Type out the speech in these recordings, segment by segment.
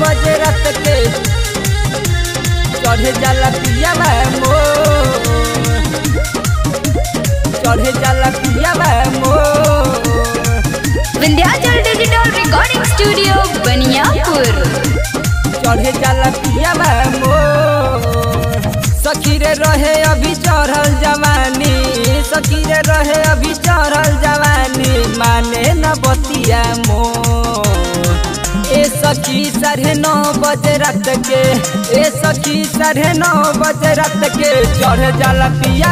बजे रात के चढ़े जाला पिया मोर चढ़े जाला पिया मोर Vindhyachal digital recording studio Baniyapur चढ़े जाला पिया मोर सखी रे रहे अभी चढ़ल जवानी सखी रे रहे अभी चढ़ल जवानी माने न बतिया मोर ए सखी साढ़े नौ बजे रात के ए सखी साढ़े नौ बजे रात के चढ़ जाला पिया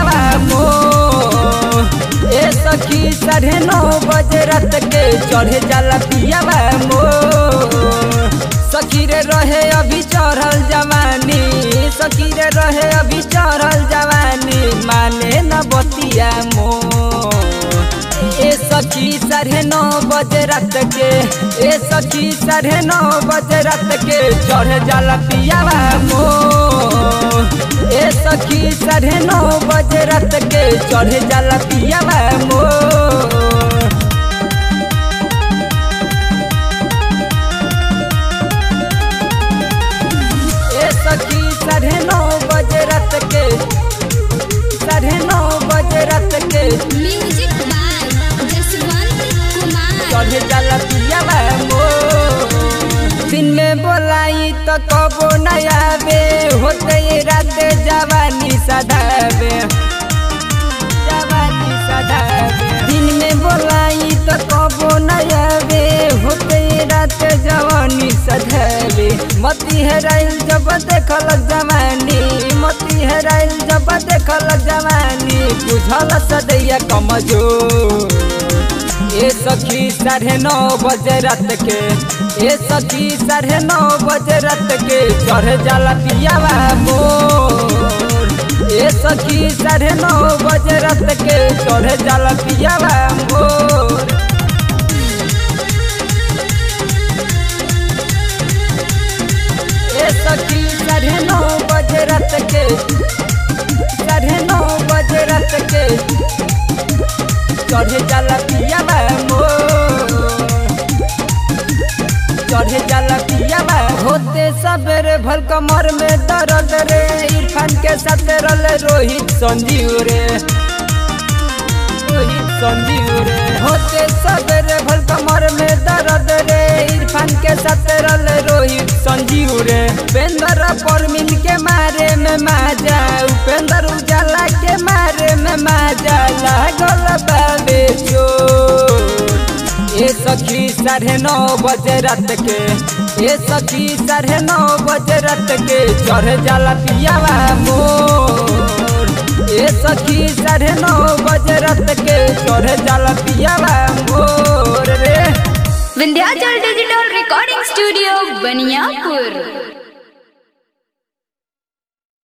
मोर ए सखी साढ़े नौ बजे रात के चढ़ जाला पिया मोर सखी रे रहे अभी चढ़ल जवानी सखी रे रहे अभी चढ़ल जवानी माने न बतिया मोर ए सखी साढ़े नौ बजे रात के ए सखी साढ़े नौ बजे रात के चढ़ जाला पिया मोर ए सखी साढ़े नौ बजे रात के चढ़ जाला पिया मोर ए सखी साढ़े नौ बजे रात के साढ़े नौ बजे रात के म्यूजिक बाय जसवंत कुमार चढ़े जाला पिया मोर दिन में बोलाई तो कबो न आवे होते ये रात जवानी सदावे जवानी सदावे दिन में बोलाई तो कबो न आवे होते ये रात जवानी सदावे मती हेराइल जब देखल जवानी मती हेराइल जब देखल जवानी बुझल सदैया कमजोर ए सखी साढ़े नौ बजे रात के ए सखी साढ़े नौ बजे रात के चढ़ जाला पिया मोर ए सखी साढ़े नौ बजे रात के चढ़ जाला पिया मोर ए सखी साढ़े नौ बजे रात के साढ़े नौ बजे रात के चढ़े जाला पिया मोर चढ़े जाला पिया होते सबेरे भल कमर में दर्द रे इरफान के साथ रल रोहित संजीव रे रोहित संजीव रे होते सबेरे भल कमर में दर्द रे इरफान के साथ रल रोहित संजीव रे उपेंद्र पर मिल के मारे में माजा उपेंद्र उजाला के मारे में माजा लागल बाबे चोर ए सखी साढ़े नौ बजे रात के ए सखी साढ़े नौ बजे रात के चढ़ जाला पिया मोर ए सखी साढ़े नौ बजे रात के चढ़ जाला पिया मोर रे Vindhyachal digital recording studio Baniyapur